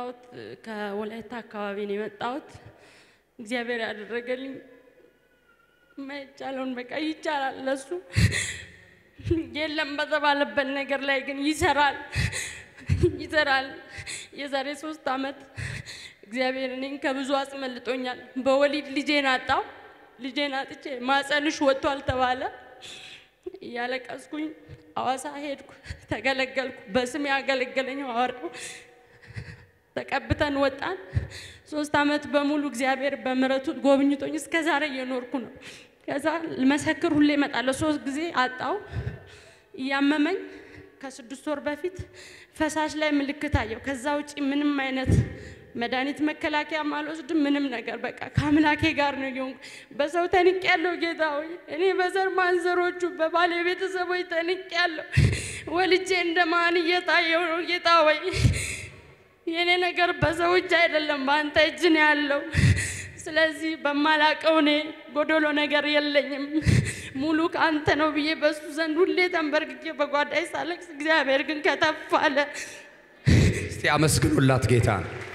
የመጣሁት ከወላይታ አካባቢ ነው የመጣሁት። እግዚአብሔር ያደረገልኝ ማይቻለውን በቃ ይቻላል። ለሱ የለም በተባለበት ነገር ላይ ግን ይሰራል ይሰራል። የዛሬ ሶስት ዓመት እግዚአብሔር እኔን ከብዙ አስመልጦኛል። በወሊድ ልጄን አጣው። ልጄን አጥቼ ማጸንሽ ወጥቷል ተባለ። እያለቀስኩኝ አዋሳ ሄድኩ፣ ተገለገልኩ። በስም ያገለገለኝ ሐዋርያው ተቀብተን ወጣን። ሶስት ዓመት በሙሉ እግዚአብሔር በምሕረቱ ጎብኝቶኝ እስከ ዛሬ እየኖርኩ ነው። ከዛ መሰክር ሁሌ እመጣለሁ። ሶስት ጊዜ አጣው እያመመኝ ከስድስት ወር በፊት ፈሳሽ ላይ ምልክት አየው። ከዛ ውጪ ምንም አይነት መድኃኒት መከላከያ አልወስድም። ምንም ነገር በቃ ከአምላኬ ጋር ነው የሆንኩ። በሰው ተንቅ ያለው ጌታ ሆይ እኔ በዘር ማንዘሮቹ በባሌ ቤተሰቦች ተንቅ ያለው ወልጄ እንደ ማን እየታየው ነው ጌታ ሆይ የእኔ ነገር በሰው እጅ አይደለም በአንተ እጅ ነው ያለው። ስለዚህ በማላቀው እኔ ጎዶሎ ነገር የለኝም ሙሉ ከአንተ ነው ብዬ በሱ ዘንድ ሁሌ ተንበርክኬ በጓዳይ ሳለቅስ እግዚአብሔር ግን ከተፍ አለ። እስቲ አመስግኑላት ጌታ።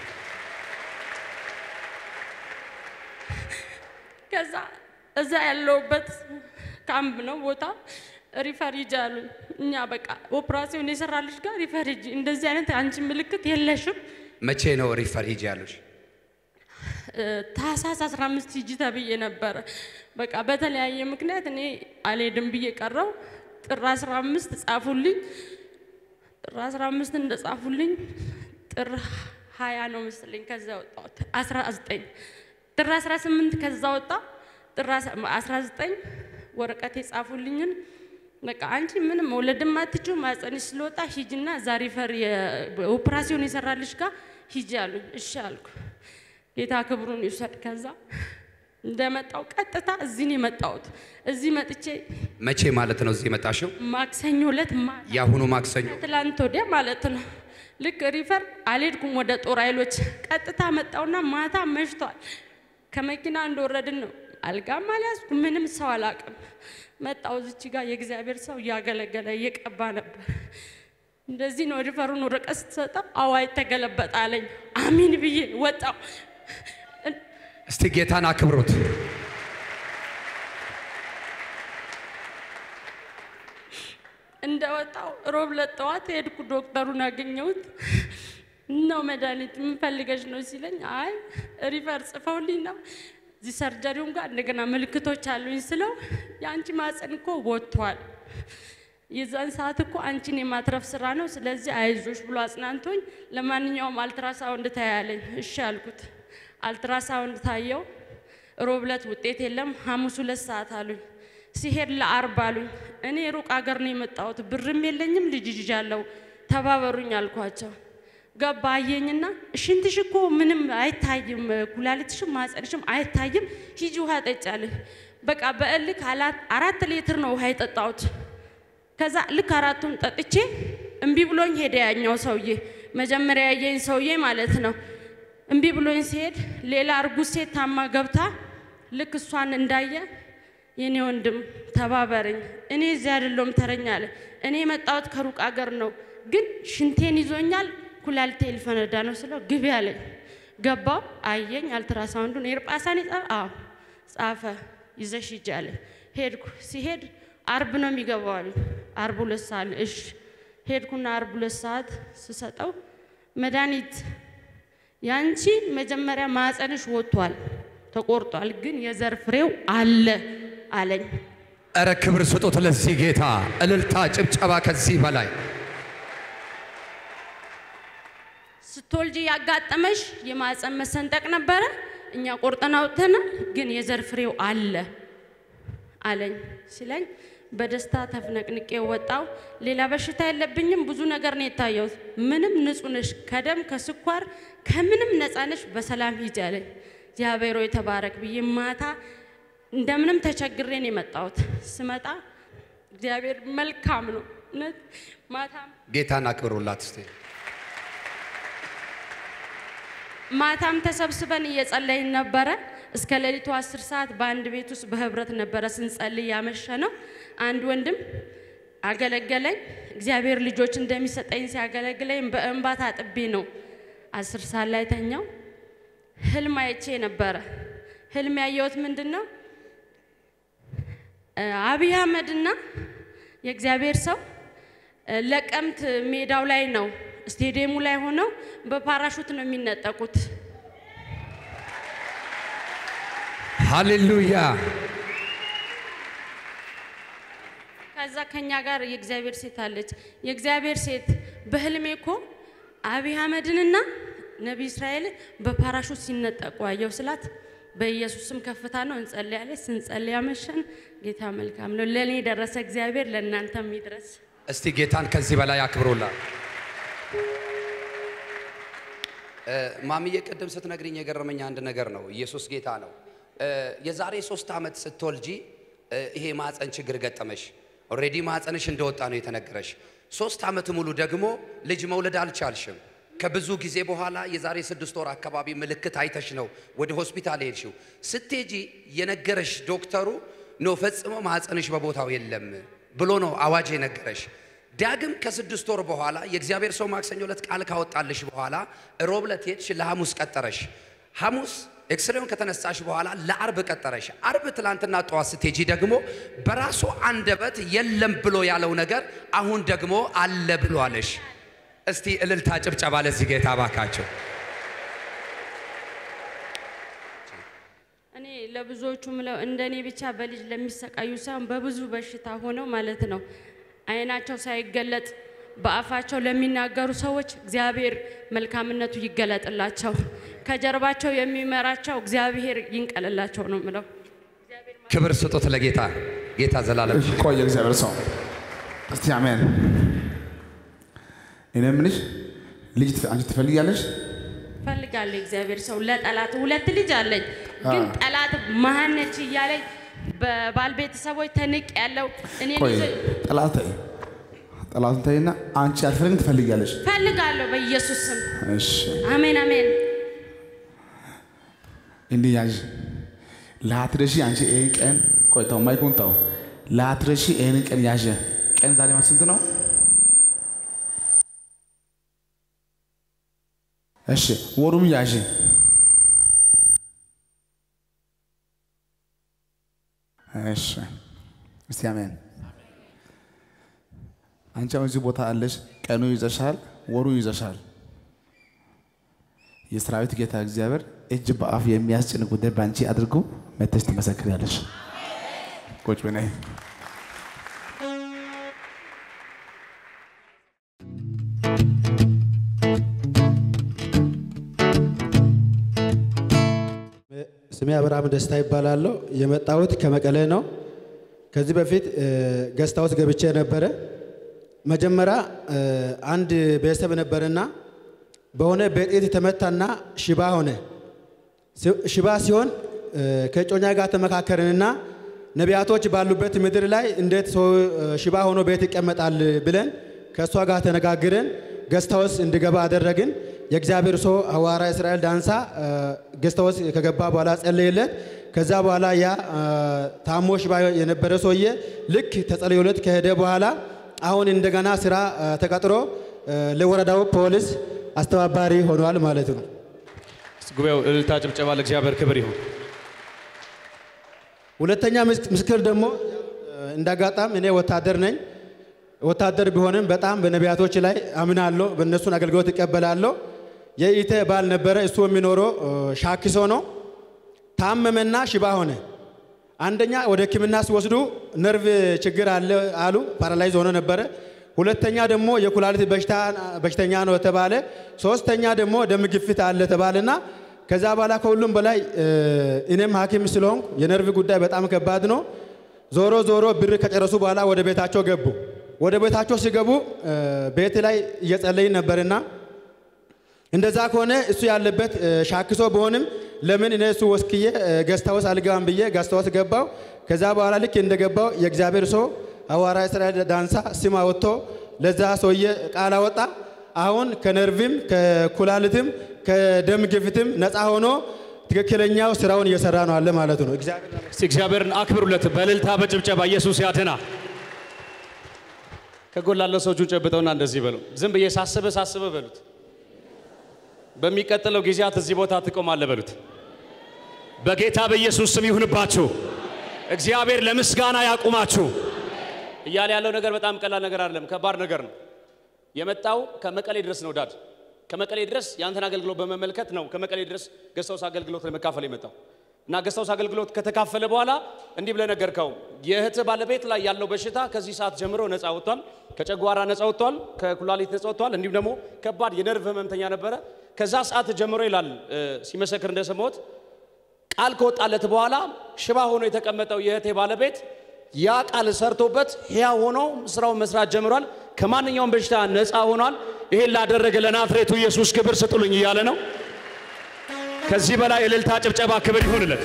ከዛ እዛ ያለውበት ካምፕ ነው ቦታ ሪፈር ሂጂ አሉኝ። እኛ በቃ ኦፕራሲዮን የሰራልሽ ጋር ሪፈር ሂጂ፣ እንደዚህ አይነት አንቺ ምልክት የለሽም። መቼ ነው ሪፈር ሂጂ ያሉሽ? ታህሳስ 15 ሂጂ ተብዬ ነበረ። በቃ በተለያየ ምክንያት እኔ አልሄድም ብዬ ቀረው። ጥር 15 ጻፉልኝ። ጥር 15 እንደ ጻፉልኝ ጥር 20 ነው መሰለኝ ከዛ ወጣሁት 19 ጥር 18 ከዛ ወጣ ጥር 19 ወረቀት የጻፉልኝን በቃ አንቺ ምንም መውለድም አትችው ማጸንሽ ስለወጣ ሂጂና እዛ ሪፈር ኦፕራሲዮን የሰራልሽ ጋር ሂጂ አሉኝ። እሺ አልኩ። ጌታ ክብሩን ይውሰድ። ከዛ እንደመጣው ቀጥታ እዚህ ነው የመጣሁት። እዚህ መጥቼ መቼ ማለት ነው እዚህ የመጣሽው? ማክሰኞ ዕለት ማታ የአሁኑ ማክሰኞ። ትላንት ወዲያ ማለት ነው። ልክ ሪፈር አልሄድኩም ወደ ጦር ኃይሎች ቀጥታ መጣውና ማታ መሽቷል። ከመኪና እንደወረድን ነው አልጋም አልያዝኩ ምንም ሰው አላቅም። መጣው እዚች ጋር የእግዚአብሔር ሰው እያገለገለ እየቀባ ነበር። እንደዚህ ነው ሪፈሩን ወረቀት ስትሰጠው አዋይ ተገለበጠ አለኝ። አሚን ብዬ ወጣው። እስቲ ጌታን አክብሩት። እንደወጣው ሮብ ዕለት ጠዋት ሄድኩ። ዶክተሩን አገኘሁት። ነው መድኃኒት የምፈልገሽ ነው ሲለኝ፣ አይ ሪፈር ጽፈውልኝ ነው እዚህ ሰርጀሪውም ጋር እንደገና ምልክቶች አሉኝ ስለው የአንቺ ማፀን እኮ ወጥቷል። የዛን ሰዓት እኮ አንቺን የማትረፍ ስራ ነው፣ ስለዚህ አይዞሽ ብሎ አጽናንቶኝ ለማንኛውም አልትራሳውንድ ታያለኝ። እሺ አልኩት። አልትራሳውንድ ታየው። ሮብ ዕለት ውጤት የለም። ሐሙስ ሁለት ሰዓት አሉኝ። ሲሄድ ለአርብ አሉኝ። እኔ ሩቅ አገር ነው የመጣሁት፣ ብርም የለኝም፣ ልጅ ይዣለሁ፣ ተባበሩኝ አልኳቸው። ገባ አየኝና ሽንትሽ እኮ ምንም አይታይም፣ ኩላሊትሽም ማጸንሽም አይታይም፣ ሂጂ ውሃ ጠጫለኝ። በቃ በእልክ አራት ሊትር ነው ውሃ የጠጣሁት። ከዛ ልክ አራቱን ጠጥቼ እምቢ ብሎኝ ሄደ ያኛው ሰውዬ፣ መጀመሪያ ያየኝ ሰውዬ ማለት ነው። እምቢ ብሎኝ ሲሄድ ሌላ እርጉዝ ሴት ታማ ገብታ ልክ እሷን እንዳየ የኔ ወንድም ተባበረኝ፣ እኔ እዚህ አይደለሁም ተረኛ አለ። እኔ የመጣሁት ከሩቅ አገር ነው፣ ግን ሽንቴን ይዞኛል ኩላሊቴ ሊፈነዳ ነው ስለው ግቢ አለኝ። ገባው አየኝ። አልትራሳውንዱን ኤርጳሳን ይጻፍ አዎ ጻፈ። ይዘሽ ሂጂ አለኝ። ሄድኩ። ሲሄድ አርብ ነው የሚገባው አሉኝ። አርብ ሁለት ሰዓት እሺ ሄድኩና አርብ ሁለት ሰዓት ስሰጠው መድኃኒት ያንቺ መጀመሪያ ማፀንሽ ወጥቷል ተቆርጧል፣ ግን የዘር ፍሬው አለ አለኝ። እረ ክብር ስጡት ለዚህ ጌታ። እልልታ፣ ጭብጨባ ከዚህ በላይ ስትወልጂ ያጋጠመሽ የማፀን መሰንጠቅ ነበረ። እኛ ቆርጠን አውጥተናል፣ ግን የዘር ፍሬው አለ አለኝ ሲለኝ በደስታ ተፍነቅንቄ ወጣው። ሌላ በሽታ የለብኝም። ብዙ ነገር ነው የታየሁት። ምንም ንጹህ ነሽ፣ ከደም ከስኳር ከምንም ነፃ ነሽ። በሰላም ሂጂ አለኝ። እግዚአብሔር ሆይ ተባረክ ብዬ ማታ እንደምንም ተቸግሬ ነው የመጣሁት። ስመጣ እግዚአብሔር መልካም ነው እውነት ማታም ጌታን አክብሩላት እስቲ። ማታም ተሰብስበን እየጸለይን ነበረ። እስከ ሌሊቱ አስር ሰዓት በአንድ ቤት ውስጥ በህብረት ነበረ ስንጸልይ ያመሸ ነው። አንድ ወንድም አገለገለኝ። እግዚአብሔር ልጆች እንደሚሰጠኝ ሲያገለግለኝ በእንባ ታጥቤ ነው አስር ሰዓት ላይ ተኛው። ህልም አይቼ ነበረ። ህልም ያየሁት ምንድን ነው? እ፣ አብይ አህመድና የእግዚአብሔር ሰው እ፣ ለቀምት ሜዳው ላይ ነው ስቴዲየሙ ላይ ሆነው በፓራሹት ነው የሚነጠቁት። ሃሌሉያ ከዛ ከኛ ጋር የእግዚአብሔር ሴት አለች። የእግዚአብሔር ሴት በህልሜ እኮ አብይ አህመድንና ነቢይ እስራኤልን በፓራሹት ሲነጠቁ አየሁ ስላት በኢየሱስም ከፍታ ነው እንጸልያለች። ስንጸልይ አመሸን። ጌታ መልካም ነው። ለእኔ የደረሰ እግዚአብሔር ለእናንተም ይድረስ። እስቲ ጌታን ከዚህ በላይ አክብሮላል። ማሚዬ ቅድም ስትነግሪኝ የገረመኝ አንድ ነገር ነው። ኢየሱስ ጌታ ነው። እ፣ የዛሬ ሶስት ዓመት ስትወልጂ እ፣ ይሄ ማፀን ችግር ገጠመሽ። ኦልሬዲ ማፀንሽ እንደወጣ ነው የተነገረሽ። ሶስት ዓመት ሙሉ ደግሞ ልጅ መውለድ አልቻልሽም። ከብዙ ጊዜ በኋላ የዛሬ ስድስት ወር አካባቢ ምልክት አይተሽ ነው ወደ ሆስፒታል ሄድሽው። ስትሄጂ የነገረሽ ዶክተሩ ኖ ፈጽሞ ማፀንሽ በቦታው የለም ብሎ ነው አዋጅ የነገረሽ። ዳግም ከስድስት ወር በኋላ የእግዚአብሔር ሰው ማክሰኞ ዕለት ቃል ካወጣልሽ በኋላ ሮብ ዕለት ሄድሽ፣ ለሐሙስ ቀጠረሽ። ሐሙስ ኤክስሬውን ከተነሳሽ በኋላ ለአርብ ቀጠረሽ። አርብ ትላንትና ጠዋት ስትሄጂ ደግሞ በራሱ አንደበት የለም ብሎ ያለው ነገር አሁን ደግሞ አለ ብሎ አለሽ። እስቲ እልልታ ጭብጨባ ለዚህ ጌታ ባካቸው። እኔ ለብዙዎቹ ምለው እንደ እኔ ብቻ በልጅ ለሚሰቃዩ ሳይሆን በብዙ በሽታ ሆነው ማለት ነው አይናቸው ሳይገለጥ በአፋቸው ለሚናገሩ ሰዎች እግዚአብሔር መልካምነቱ ይገለጥላቸው፣ ከጀርባቸው የሚመራቸው እግዚአብሔር ይንቀልላቸው ነው ምለው። ክብር ስጡት ለጌታ ጌታ ዘላለም ቆይ የእግዚአብሔር ሰው እስቲ አሜን። እኔ የምልሽ ልጅ ትፈ- አንቺ ትፈልጊያለሽ? ፈልጋለሁ እግዚአብሔር ሰው ለጠላት ሁለት ልጅ አለኝ፣ ግን ጠላት መሀነች እያለኝ በባል ቤተሰቦች ተንቅ ያለው እኔ ቆይ ልጅ ጠላት ተይ፣ ጠላቱን ተይና አንቺ አትፈልግም፣ ትፈልጊያለሽ? ፈልጋለሁ በኢየሱስ ስም እሺ አሜን አሜን። እንዲህ ያዥ ላትረሺ አንቺ ይህን ቀን ቆይ ተው፣ ማይኩን ተው። ላትረሺ ይህንን ቀን ያዥ። ቀን ዛሬ ማለት ስንት ነው? እሺ ወሩም ያዥ። እሺ እስቲ አሜን። አንቺ አሁን እዚህ ቦታ አለሽ። ቀኑ ይዘሻል፣ ወሩ ይዘሻል። የሰራዊት ጌታ እግዚአብሔር እጅ በአፍ የሚያስጭን ጉዳይ በአንቺ አድርጎ መተሽ ትመሰክሪያለሽ። ቁጭ በይ ነይ። ስሜ አብርሃም ደስታ ይባላለሁ። የመጣሁት ከመቀሌ ነው። ከዚህ በፊት ገስት ሃውስ ገብቼ ነበረ። መጀመሪያ እ፣ አንድ ቤተሰብ ነበርና በሆነ በጥይት ተመታና ሽባ ሆነ። ሲ- ሽባ ሲሆን እ፣ ከእጮኛ ጋር ተመካከርንና ነቢያቶች ባሉበት ምድር ላይ እንዴት ሰው እ፣ ሽባ ሆኖ ቤት ይቀመጣል ብለን ከእሷ ጋር ተነጋግረን ገስት ሃውስ እንዲገባ አደረግን። የእግዚአብሔር ሰው ሐዋርያ እስራኤል ዳንሳ እ፣ ገስት ሃውስ ከገባ በኋላ ጸለየለት። ከዛ በኋላ ያ እ፣ ታሞ ሽባ የነበረ ሰውዬ ልክ ተጸልዮለት ከሄደ በኋላ አሁን እንደገና ስራ እ፣ ተቀጥሮ እ፣ ለወረዳው ፖሊስ አስተባባሪ ሆኗል ማለት ነው። ጉባኤው እልልታ፣ ጭብጨባ ለእግዚአብሔር ክብር ይሁን። ሁለተኛ ምስ- ምስክር ደግሞ እንዳጋጣም እኔ ወታደር ነኝ። ወታደር ቢሆንም በጣም በነቢያቶች ላይ አምናለሁ፣ በእነሱን አገልግሎት እቀበላለሁ። የኢተ ባል ነበረ፣ እሱ የሚኖረው እ፣ ሻኪሶ ነው። ታመመና ሽባ ሆነ። አንደኛ ወደ ሕክምና ሲወስዱ ነርቭ ችግር አለ አሉ፣ ፓራላይዝ ሆኖ ነበረ። ሁለተኛ ደግሞ የኩላሊት በሽታ በሽተኛ ነው ተባለ። ሶስተኛ ደግሞ ደም ግፊት አለ ተባለና ከዛ በኋላ ከሁሉም በላይ እ፣ እኔም ሐኪም ስለሆንኩ የነርቭ ጉዳይ በጣም ከባድ ነው። ዞሮ ዞሮ ብር ከጨረሱ በኋላ ወደ ቤታቸው ገቡ። ወደ ቤታቸው ሲገቡ እ፣ ቤት ላይ እየጸለይን ነበርና እንደዛ ከሆነ እሱ ያለበት እ፣ ሻክሶ ቢሆንም ለምን እኔ እሱ ወስክዬ ገስታውስ አልገባም ብዬ ገስታውስ ገባው። ከዛ በኋላ ልክ እንደገባው የእግዚአብሔር ሰው ሐዋርያ እስራኤል ዳንሳ ስም አወጥቶ ለዛ ሰውዬ ቃል አወጣ። አሁን ከነርቭም ከኩላሊትም ከደም ግፊትም ነፃ ሆኖ ትክክለኛው ስራውን እየሰራ ነው አለ ማለት ነው። እግዚአብሔር እስቲ እግዚአብሔርን አክብሩለት በእልልታ በጭብጨባ ኢየሱስ ያድና። ከጎን ላለው ሰው እጁን ጨብጠውና እንደዚህ በሉ። ዝም ብዬ ሳስበ ሳስበ በሉት። በሚቀጥለው ጊዜያት እዚህ ቦታ ትቆማለህ በሉት። በጌታ በኢየሱስ ስም ይሁንባችሁ። እግዚአብሔር ለምስጋና ያቁማችሁ። እያለ ያለው ነገር በጣም ቀላል ነገር አይደለም፣ ከባድ ነገር ነው። የመጣው ከመቀሌ ድረስ ነው ዳድ ከመቀሌ ድረስ ያንተን አገልግሎት በመመልከት ነው ከመቀሌ ድረስ ገስታውስ አገልግሎት ለመካፈል የመጣው እና ገስታውስ አገልግሎት ከተካፈለ በኋላ እንዲህ ብለህ ነገርከው። የእህትህ ባለቤት ላይ ያለው በሽታ ከዚህ ሰዓት ጀምሮ ነፃ ወጥቷል። ከጨጓራ ነፃ ወጥቷል። ከኩላሊት ነፃ ወጥቷል። እንዲሁም ደግሞ ከባድ የነርቭ ህመምተኛ ነበረ። ከዛ ሰዓት ጀምሮ ይላል እ፣ ሲመሰክር እንደሰማሁት ቃል ከወጣለት በኋላ ሽባ ሆኖ የተቀመጠው የእህቴ ባለቤት ያ ቃል ሰርቶበት ሕያው ሆኖ ስራውን መስራት ጀምሯል። ከማንኛውም በሽታ ነፃ ሆኗል። ይሄን ላደረገ ለናዝሬቱ ኢየሱስ ክብር ስጡልኝ እያለ ነው። ከዚህ በላይ እልልታ፣ ጭብጨባ፣ ክብር ይሁንለት።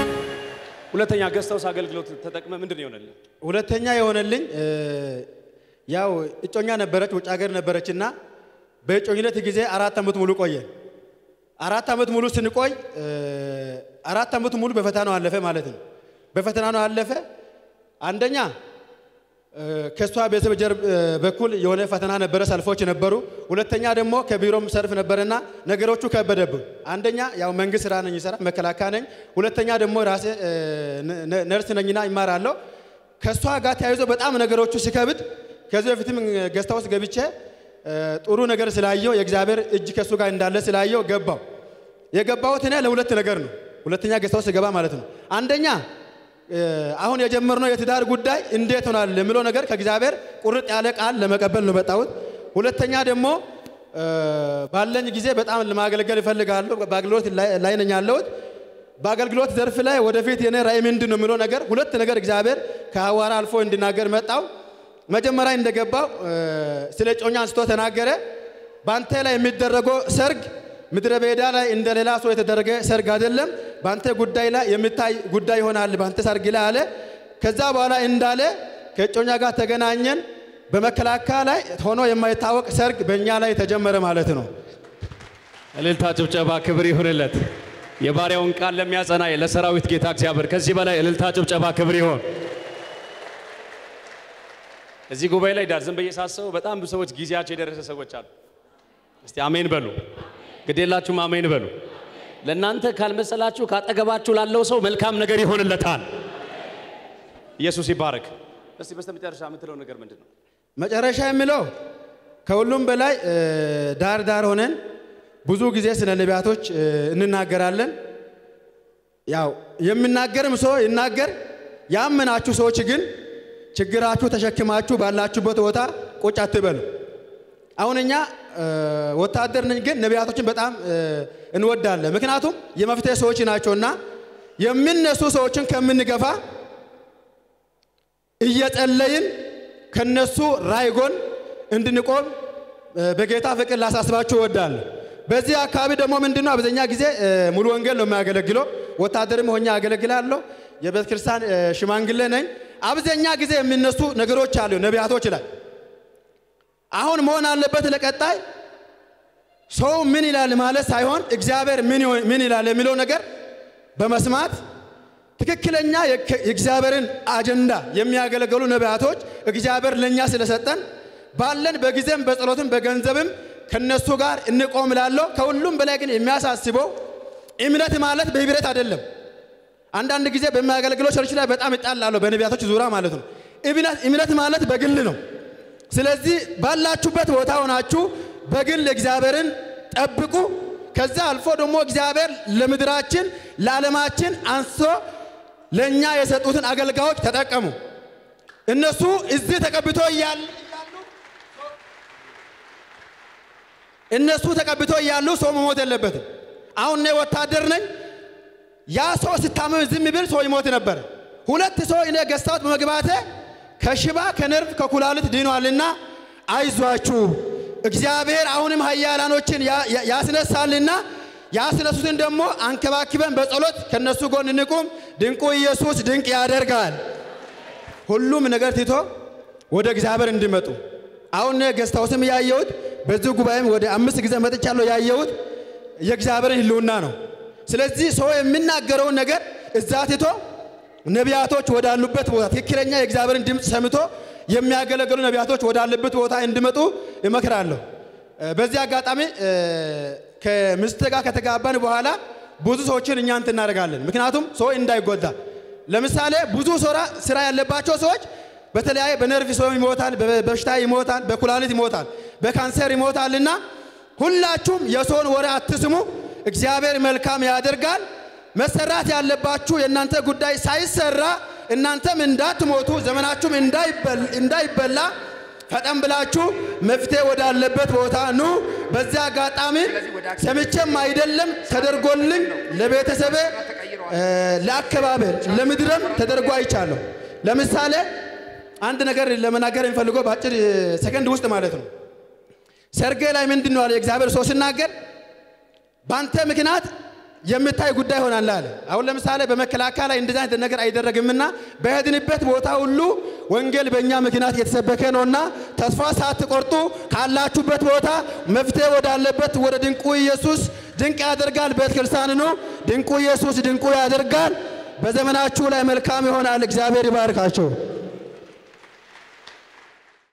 ሁለተኛ ገስታውስ አገልግሎት ተጠቅመ ምንድን ነው ይሆነልህ? ሁለተኛ የሆነልኝ እ፣ ያው እጮኛ ነበረች፣ ውጭ ሀገር ነበረች እና በእጮኝነት ጊዜ አራት ዓመት ሙሉ ቆየን። አራት ዓመት ሙሉ ስንቆይ እ፣ አራት ዓመት ሙሉ በፈተናው አለፈ ማለት ነው። በፈተና ነው አለፈ። አንደኛ እ፣ ከእሷ ቤተሰብ ጀርብ እ፣ በኩል የሆነ ፈተና ነበረ፣ ሰልፎች ነበሩ። ሁለተኛ ደግሞ ከቢሮም ሰልፍ ነበረና ነገሮቹ ከበደብን። አንደኛ ያው መንግስት ስራ ነኝ ይሰራ መከላከያ ነኝ። ሁለተኛ ደግሞ ራሴ እ፣ ነ- ነ- ነርስ ነኝና ይማራለሁ። ከእሷ ጋር ተያይዞ በጣም ነገሮቹ ሲከብድ ከዚህ በፊትም ገዝታ ውስጥ ገብቼ እ፣ ጥሩ ነገር ስላየው የእግዚአብሔር እጅ ከእሱ ጋር እንዳለ ስላየው ገባው። የገባሁት እኔ ለሁለት ነገር ነው። ሁለተኛ ገዝታ ውስጥ ገባ ማለት ነው። አንደኛ እ፣ አሁን የጀመርነው የትዳር ጉዳይ እንዴት ሆናል የሚለው ነገር ከእግዚአብሔር ቁርጥ ያለ ቃል ለመቀበል ነው መጣሁት። ሁለተኛ ደግሞ እ፣ ባለኝ ጊዜ በጣም ለማገልገል እፈልጋለሁ። በአገልግሎት ላይ- ላይ ነኝ ያለሁት። በአገልግሎት ዘርፍ ላይ ወደፊት የኔ ራእይ ምንድን ነው የሚለው ነገር ሁለት ነገር እግዚአብሔር ከሐዋርያ አልፎ እንዲናገር መጣው። መጀመሪያ እንደገባው እ፣ ስለ ጮኛ አንስቶ ተናገረ። በአንተ ላይ የሚደረገው ሰርግ ምድረ በዳ ላይ እንደ ሌላ ሰው የተደረገ ሰርግ አይደለም። በአንተ ጉዳይ ላይ የሚታይ ጉዳይ ይሆናል በአንተ ሰርግ ላይ አለ። ከዛ በኋላ እንዳለ ከእጮኛ ጋር ተገናኘን። በመከላከያ ላይ ሆኖ የማይታወቅ ሰርግ በእኛ ላይ ተጀመረ ማለት ነው። እልልታ፣ ጭብጨባ፣ ክብር ይሁንለት። የባሪያውን ቃል ለሚያጸና ለሰራዊት ጌታ እግዚአብሔር ከዚህ በላይ እልልታ፣ ጭብጨባ፣ ክብር ይሁን። እዚህ ጉባኤ ላይ ዳር ዝም ብዬ ሳስበው በጣም ብዙ ሰዎች ጊዜያቸው የደረሰ ሰዎች አሉ። እስቲ አሜን በሉ። ግዴላችሁም አሜን በሉ። ለእናንተ ካልመሰላችሁ ካጠገባችሁ ላለው ሰው መልካም ነገር ይሆንለታል። ኢየሱስ ይባረክ። እስቲ በስተመጨረሻ የምትለው ነገር ምንድን ነው? መጨረሻ የሚለው ከሁሉም በላይ እ፣ ዳር ዳር ሆነን ብዙ ጊዜ ስለ ነቢያቶች እ፣ እንናገራለን። ያው የሚናገርም ሰው ይናገር፣ ያመናችሁ ሰዎች ግን ችግራችሁ ተሸክማችሁ ባላችሁበት ቦታ ቁጭ አትበሉ። አሁን እኛ እ፣ ወታደር ነኝ፣ ግን ነቢያቶችን በጣም እ፣ እንወዳለን። ምክንያቱም የመፍትሄ ሰዎች ናቸውና የሚነሱ ሰዎችን ከምንገፋ እየጸለይን ከነሱ ራዕይ ጎን እንድንቆም እ፣ በጌታ ፍቅር ላሳስባችሁ እወዳለሁ። በዚህ አካባቢ ደግሞ ምንድነው አብዛኛ ጊዜ እ፣ ሙሉ ወንጌል ነው የሚያገለግለው። ወታደርም ሆኜ አገለግላለሁ። የቤተ ክርስቲያን እ፣ ሽማግሌ ነኝ። አብዛኛ ጊዜ የሚነሱ ነገሮች አሉ ነቢያቶች ላይ አሁን መሆን አለበት ለቀጣይ ሰው ምን ይላል ማለት ሳይሆን እግዚአብሔር ምን ይሆን- ምን ይላል የሚለው ነገር በመስማት ትክክለኛ የከ- የእግዚአብሔርን አጀንዳ የሚያገለግሉ ነቢያቶች እግዚአብሔር ለእኛ ስለሰጠን ባለን በጊዜም በጸሎትም በገንዘብም ከነሱ ጋር እንቆም ላለው ከሁሉም በላይ ግን የሚያሳስበው እምነት ማለት በህብረት አይደለም። አንዳንድ ጊዜ በሚያገለግለው ቸርች ላይ በጣም እጣላለሁ በነቢያቶች ዙሪያ ማለት ነው። እምነት እምነት ማለት በግል ነው። ስለዚህ ባላችሁበት ቦታ ሆናችሁ በግል እግዚአብሔርን ጠብቁ። ከዛ አልፎ ደግሞ እግዚአብሔር ለምድራችን ለዓለማችን አንስቶ ለእኛ የሰጡትን አገልጋዮች ተጠቀሙ። እነሱ እዚህ ተቀብቶ እያሉ እነሱ ተቀብቶ እያሉ ሰው መሞት የለበትም። አሁን እኔ ወታደር ነኝ። ያ ሰው ስታመም ዝም ብል ሰው ይሞት ነበር። ሁለት ሰው እኔ ገዝታውት በመግባቴ ከሽባ ከነርቭ ከኩላሊት ድኗልና አይዟችሁ እግዚአብሔር አሁንም ኃያላኖችን ያ- ያ- ያስነሳልና ያስነሱትን ደግሞ አንከባክበን በጸሎት ከነሱ ጎን እንቁም። ድንቁ ኢየሱስ ድንቅ ያደርጋል። ሁሉም ነገር ትቶ ወደ እግዚአብሔር እንዲመጡ አሁን እኔ ገስት ሃውስም ያየሁት በዚህ ጉባኤም ወደ አምስት ጊዜ መጥቻለሁ ያየሁት የእግዚአብሔርን ሕልውና ነው። ስለዚህ ሰው የሚናገረውን ነገር እዛ ትቶ ነቢያቶች ወዳሉበት ቦታ ትክክለኛ የእግዚአብሔርን ድምፅ ሰምቶ የሚያገለግሉ ነቢያቶች ወዳሉበት ቦታ እንዲመጡ እመክራለሁ። በዚህ አጋጣሚ እ፣ ከሚስት ጋር ከተጋባን በኋላ ብዙ ሰዎችን እኛ እንትን እናደርጋለን። ምክንያቱም ሰው እንዳይጎዳ። ለምሳሌ ብዙ ስራ ስራ ያለባቸው ሰዎች በተለያየ በነርቭ ሰው ይሞታል፣ በ- በሽታ ይሞታል፣ በኩላሊት ይሞታል፣ በካንሰር ይሞታልና ሁላችሁም የሰውን ወሬ አትስሙ። እግዚአብሔር መልካም ያደርጋል። መሰራት ያለባችሁ የእናንተ ጉዳይ ሳይሰራ እናንተም እንዳትሞቱ ዘመናችሁም እንዳይበል- እንዳይበላ ፈጠን ብላችሁ መፍትሄ ወዳለበት ቦታ ኑ። በዚያ አጋጣሚ ሰምቼም አይደለም ተደርጎልኝ ለቤተሰቤ እ፣ ለአካባቢ ለምድረም ተደርጎ አይቻለሁ። ለምሳሌ አንድ ነገር ለመናገር የሚፈልገው በአጭር እ፣ ሰከንድ ውስጥ ማለት ነው። ሰርጌ ላይ ምንድን ነው አለ የእግዚአብሔር ሰው ሲናገር በአንተ ምክንያት የምታይ ጉዳይ ይሆናል አለ። አሁን ለምሳሌ በመከላከያ ላይ እንደዚህ አይነት ነገር አይደረግምና በሄድንበት ቦታ ሁሉ ወንጌል በእኛ ምክንያት እየተሰበከ ነውና ተስፋ ሳትቆርጡ ካላችሁበት ቦታ መፍትሄ ወዳለበት ወደ ድንቁ ኢየሱስ ድንቅ ያደርጋል ቤተ ክርስቲያን ኑ። ድንቁ ኢየሱስ ድንቁ ያደርጋል። በዘመናችሁ ላይ መልካም ይሆናል። እግዚአብሔር ይባርካቸው።